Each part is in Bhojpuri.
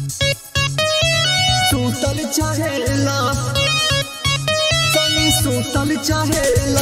सुतल चाहेला सनी सुतल चाहेला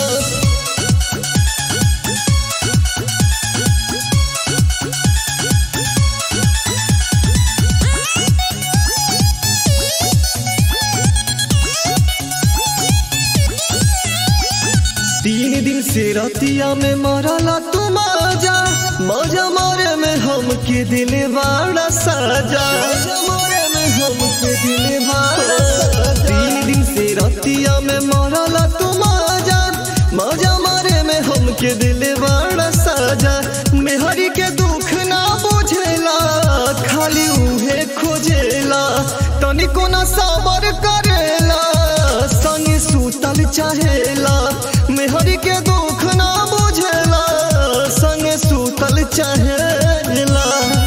तीन दिन से रतिया में मरला तू मजा मजा मारे में हम के दिल बड़ा साजा मजा मारे में हम के दिल बड़ा साजा तीन दिन से रतिया में मरला तू मजा मजा मारे में हम के दिल बड़ा साजा मेहरी के दुख ना बुझेला खाली उहे खोजेला तनिको ना सबर करेला संगे सुतल चाहेला मेहरी के दुख ना बुझेला संगे सुतल चाहेला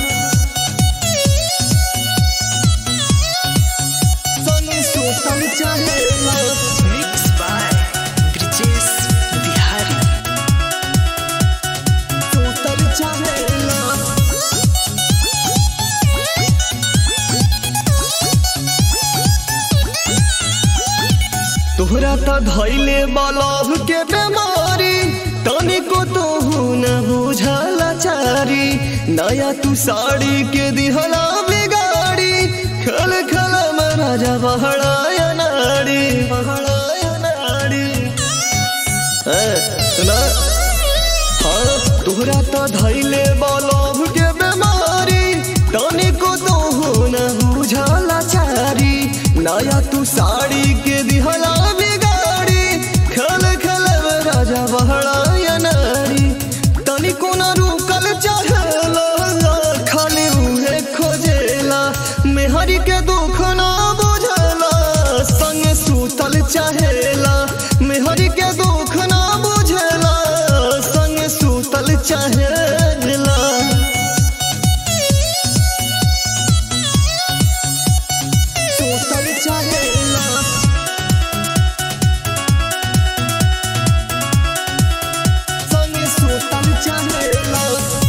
संगे सुतल चाहेला Mixed by Brijesh Bihari. सुतल चाहेला तोहरा त धैले बलभ के बेमारी तनिको तोहू न बुझला चारी नया तू साड़ी के दिहला बिगाड़ी खल खल में राजा बहड़ाया नाड़ी बहड़ाया नाड़ी हैं, सुना हाँ तोहरा त धैले बलभ के बेमारी तनिको तोहू न बुझला चारी नया तू साड़ी के दिहला बिगाड़ी खल खल में राजा बहड़ाया नारी तनिको न रुकल चाहेला खाली उहे खोजेला मेहरी के दुख ना बुझला संग सुतल चाहेला मेहरी के दुख ना बुझला संग सुतल चाहेला सुतल चाहेला संग सुतल चाहेला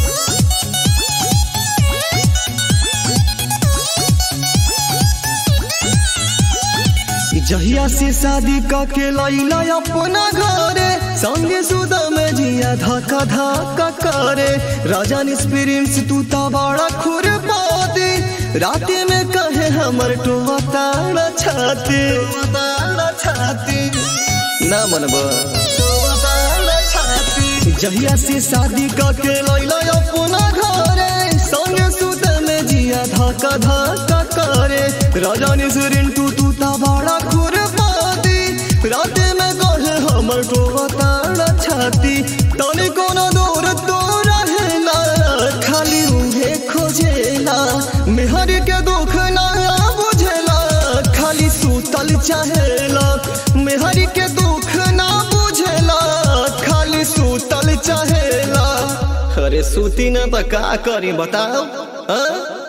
जहिया से शादी के लैला अपना घरे संगे सुदा में जिया धक्का धक्का करे राजा निस्पिरिंस तू ता बड़ा खुर पाती राते में कहे हमर टोवा ताड़ा छाती ताड़ा छाती ना मनबा टोवा ताड़ा छाती जहिया से शादी के लैला अपना घरे संगे सुदा में जिया धक्का धक्का करे राजा निस्पिरिंस तू तू ता बड़ा खुर पाती राते में कहे हमर टोवा ताड़ा छाती तनी कोनो दूर तो रहेला खाली उहे खोजेला मेहर के दुख ना बुझेला खाली सुतल चाहेला मेहर के दुख ना बुझेला खाली सुतल चाहेला अरे सूती ना तो का करी बताओ हाँ?